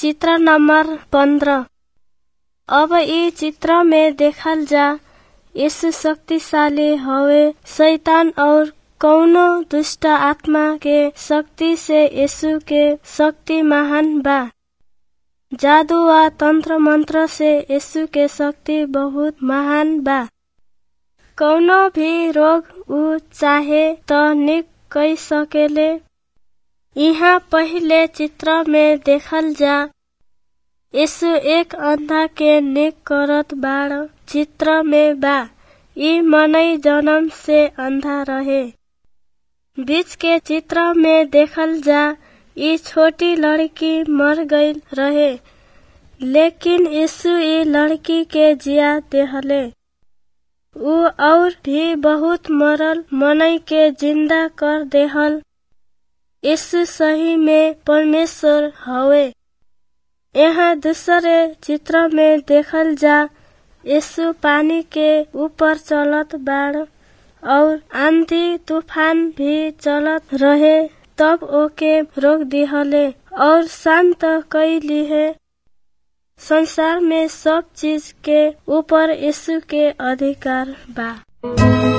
चित्र नंबर पंद्रह अब इ चित्र में देखल जा यीशु शक्तिशाली हवे शैतान और कौनो दुष्ट आत्मा के शक्ति से यीशु के शक्ति महान बा जादू व तंत्र मंत्र से यीशु के शक्ति बहुत महान बा कौनो भी रोग ऊ चाहे त निक कई सकेले यहाँ पहिले चित्र में देखल जा यीशु एक अंधा के निक करत बाड़ चित्र में बा ई मनई जन्म से अंधा रहे बीच के चित्र में देखल जा ई छोटी लड़की मर गई रहे लेकिन यीशु ई लड़की के जिया देहले ऊ और भी बहुत मरल मनई के जिंदा कर देहल यीशु सही में परमेश्वर हवे यहाँ दूसरे चित्र में देखल जा यीशु पानी के ऊपर चलत बाड़ और आंधी तूफान भी चलत रहे तब ओके रोक दिहले और शांत कैली है संसार में सब चीज के ऊपर यीशु के अधिकार बा